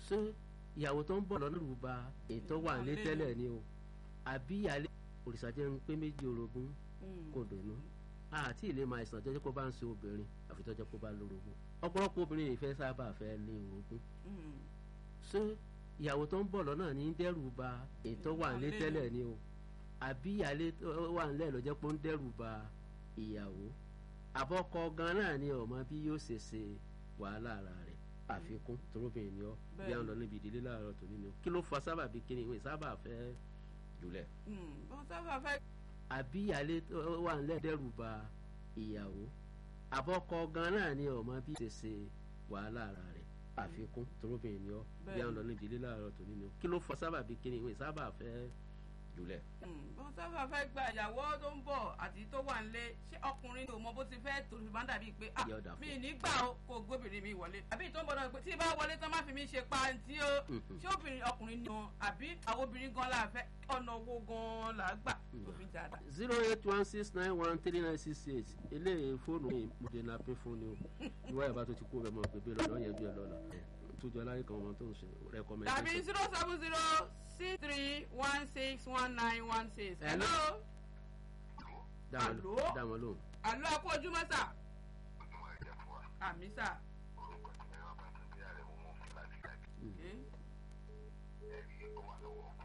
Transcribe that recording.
ṣé ìyàwó tó ń bọ̀ lọ́nà lù ba ètò wà nílé tẹ́lẹ̀ ni o àbí ìyálé òrìṣà jẹ́ ń pé méjì orogún kò dùnú àti ilé máa ìsàn jẹ́jẹ́ kó bá ń ṣe obìnrin àfi tó jẹ́ kó bá lórogún ọ̀pọ̀lọpọ̀ obìnrin yìí fẹ́ sábà fẹ́ lé orogún ṣé ìyàwó tó ń bọ̀ lọ́nà ní dẹ́rù ba ètò wà nílé tẹ́lẹ̀ ni o àbí ìyálé wà nílẹ̀ ló jẹ́ pé ó ń dẹ́rù ba ìyàwó àbọ̀kọ gan náà ni ọmọ bí yóò ṣe ṣe wàhálà ara rẹ̀ àfikún torobìnrin ni ọ bí àwọn lọ níbi ìdílé láàárọ̀ tó nínú kí ló fa sábàbí kí ni ìwé sábà fẹ́ jùlẹ̀. wọ́n sábà fẹ́. àbí ìyálé wà nílẹ̀ dẹ́rù ba ìyàwó àbọ̀kọ gan náà ni ọmọ bí ṣe ṣe wàhálà ara rẹ̀ àfikún torobìnrin ni ọ bí àwọn lọ níbi ìdílé láàárọ̀ tó nínú kí ló fa sábàbí kí ni ìwé sábà fẹ́ jùlẹ̀. wọ́n sábà fẹ́ gba ìyàwó tó ń bọ̀ àti tó wà nílé ṣé ọkùnrin tó mọ bó ti fẹ́ tó fi máa ń dàbí pé ah mi ní gbà ó kó gbóbìnrin mi wọlé àbí tó ń bọ̀ náà pé tí ì bá wọlé tán má fi mi ṣe pàǹtí o ṣé obìnrin ọkùnrin ni wọn àbí àwọn obìnrin gan la fẹ́ ọ̀nà owó gan la gbà tó fi jáda. zero eight one six nine one three nine six eight eléyìí fóònù mi mo dé na pé fún ni o ìwà ìbá tó ti kú bẹ́ẹ̀ mọ̀ pé bí lọ́dọ̀ yẹn bí ẹ lọ́la tójú aláyé kan ọmọ tó ń ṣe rẹ́kọ́mẹ́ndé. tàbí zero seven zero six three one six one nine one six. hello. hello. dàmọ́ lóhùn. àlọ́ ẹ̀kú ojúmọ́ sà. àmì sà. ẹ̀rí ó wà lọ́wọ́ ọkọ